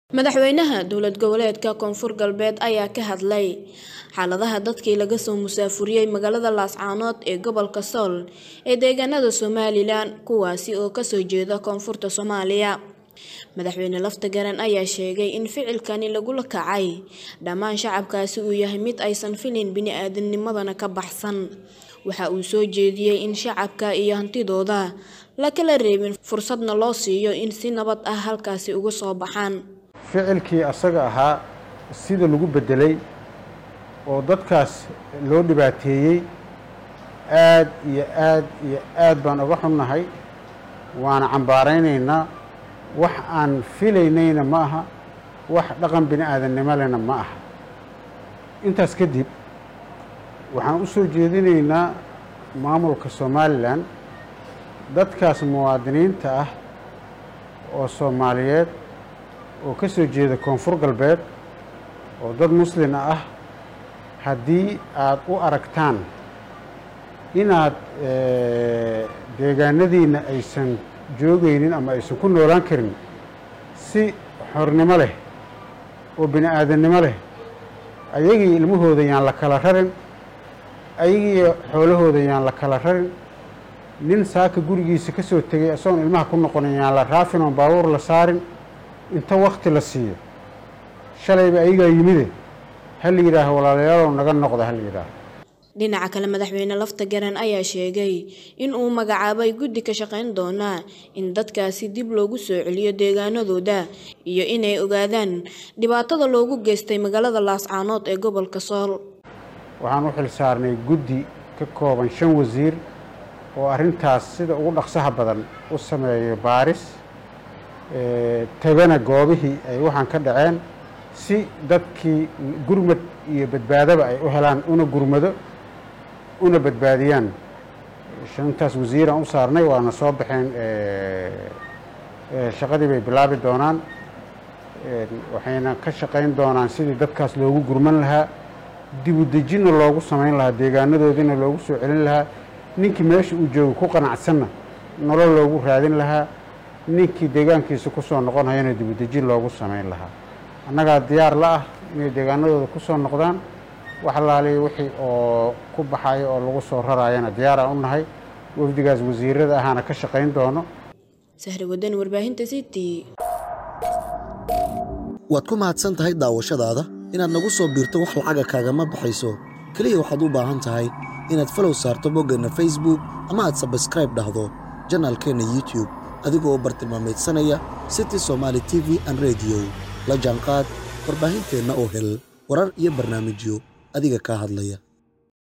Madaxweynaha dowlad goboleedka Koonfur Galbeed ayaa ka hadlay xaaladaha dadkii laga soo musaafuriyay magaalada Laascaanood ee gobolka Sool ee deegaanada Somalilan kuwaasi oo ka soo jeeda koonfurta Soomaaliya. Madaxweyne Laftagaran ayaa sheegay in ficilkani lagula kacay dhammaan shacabkaasi uu yahay mid aysan filin bini'aadamnimadana ka baxsan. Waxa uu soo jeediyay in shacabka iyo hantidooda la kala reebin fursadna loo siiyo in si nabad ah halkaasi uga soo baxaan. ficilkii asaga ahaa sida lagu beddelay oo dadkaas loo dhibaateeyey aad iyo aad iyo aad baan uga xunnahay waana cambaaraynaynaa wax aan filaynayna ma aha wax dhaqan bini aadamnimo lehna ma aha intaas kadib waxaan u soo jeedinaynaa maamulka somalilan dadkaas muwaadiniinta ah oo soomaaliyeed oo ka soo jeeda koonfur galbeed oo dad muslin ah haddii aada u aragtaan inaad deegaanadiinna aysan joogaynin ama aysan ku noolaan karin si xornimo leh oo bini aadamnimo leh ayagii ilmahooda yaan la kala rarin ayagii xoolahooda yaan la kala rarin nin saaka gurigiisa ka soo tegay isagoon ilmaha ku noqonin yaan la raafin oon baabuur la saarin inta wakti la siiyo shalayba ayagaa yimide ha la yidhaaho walaalayaalow naga noqda ha la yidhaaho dhinaca kale madaxweyne Laftagaran ayaa sheegay in uu magacaabay guddi ka shaqayn doona in dadkaasi dib loogu soo celiyo deegaanadooda iyo inay ogaadaan dhibaatada loogu geystay magaalada Laascaanood ee gobolka Sool. waxaan u xil saarnay guddi ka kooban shan wasiir oo arrintaas sida ugu dhaqsaha badan u sameeyo baaris tagana goobihii ay waxaan ka dhaceen si dadkii gurmad iyo badbaadaba ay u helaan una gurmado una badbaadiyaan shantaas wasiiraan u saarnay waana soo baxeen shaqadii bay bilaabi doonaan waxayna ka shaqayn doonaan sidii dadkaas loogu gurman lahaa dibudejinna loogu samayn lahaa deegaanadoodiina loogu soo celin lahaa ninkii meesha uu joogo ku qanacsanna nolol loogu raadin lahaa ninkii deegaankiisa ku soo noqonayana dibudejin loogu samayn lahaa annagaa diyaar la ah inay deegaanadooda ku soo noqdaan wax alaaliya wixii oo ku baxayo oo lagu soo raraayana diyaaraan u nahay wafdigaas wasiirada ahaana ka shaqayn doono Sahri Wadan warbaahinta City. waad ku mahadsan tahay daawashadaada inaad nagu soo biirto wax lacaga kaagama baxayso keliya waxaad u baahan tahay inaad falow saarto boggeenna facebook ama aad sabskraib dhahdo janaalkeenna youtube adigoo bartilmaameedsanaya city somaali t v an rediyo la jaanqaad warbaahinteenna oo hel warar iyo barnaamijyo adiga kaa hadlaya